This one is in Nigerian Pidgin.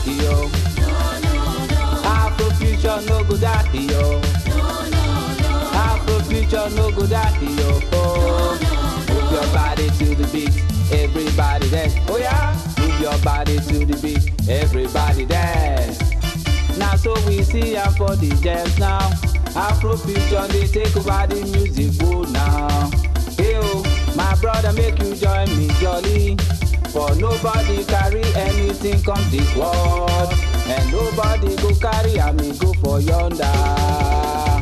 yo. Afrofuture no go die, yo. Afrofuture no go die, yo. Oh. Move your body to the beat, everybody dance. Oh yeah, move your body to the beat, everybody dance. Now so we see am for the jams now. Afrofuture dey take over the music world now. Hey oh, my brother make you join me jolly. For nobody carry anything come this world. And nobody go carry am e go for yonder.